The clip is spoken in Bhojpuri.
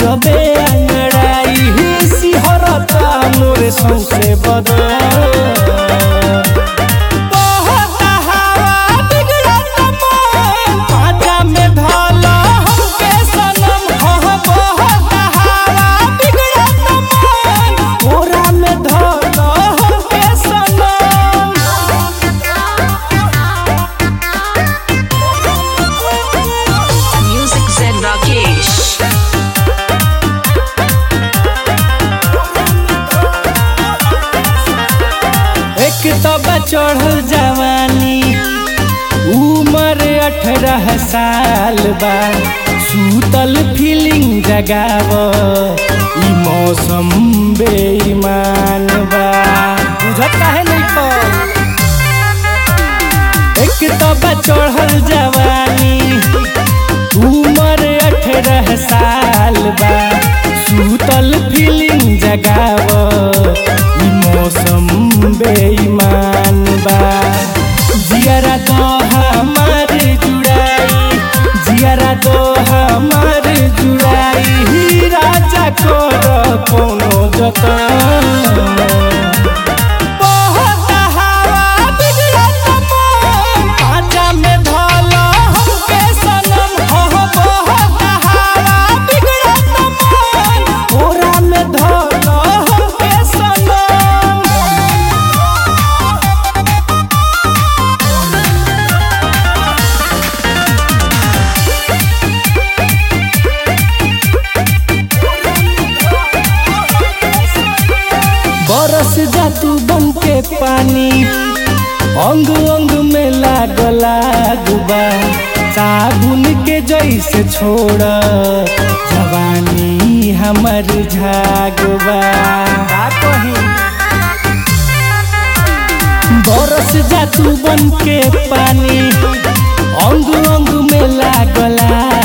गजबे अंगड़ाई सिहरता मोरे सौसे बदन बहता हवा बिगड़त मन, पाजा में धल हमके सनम हो बहता हवा बिगड़त मन, कोरा में धल हमके सनम Music Zen Rakesh. एक तब चढ़ल जवानी उम्र अठारह साल बा सूतल फीलिंग जगाव ई मौसम बेईमान बा बुझत काहे नहीं तो एक तब चढ़ल जवानी उम्र अठारह साल बा सूतल फीलिंग जगाव ई मौसम बेईमान बा जियरा तो हमार जुड़ाई जियरा तो हमार जुड़ाई ही राजा कर कोनो जतन बहता हवा बिगड़त मन, पाजा में धल हमके सनम हो बहता हवा बिगड़त मन, कोरा में धल हमके सनम बरस जा तू बन के पानी अंग अंग में लागल आगुबा साबुन के जैसे छोड़ जवानी हमर झागबा का कही बरस जा तू बन के पानी अंग अंग में लागल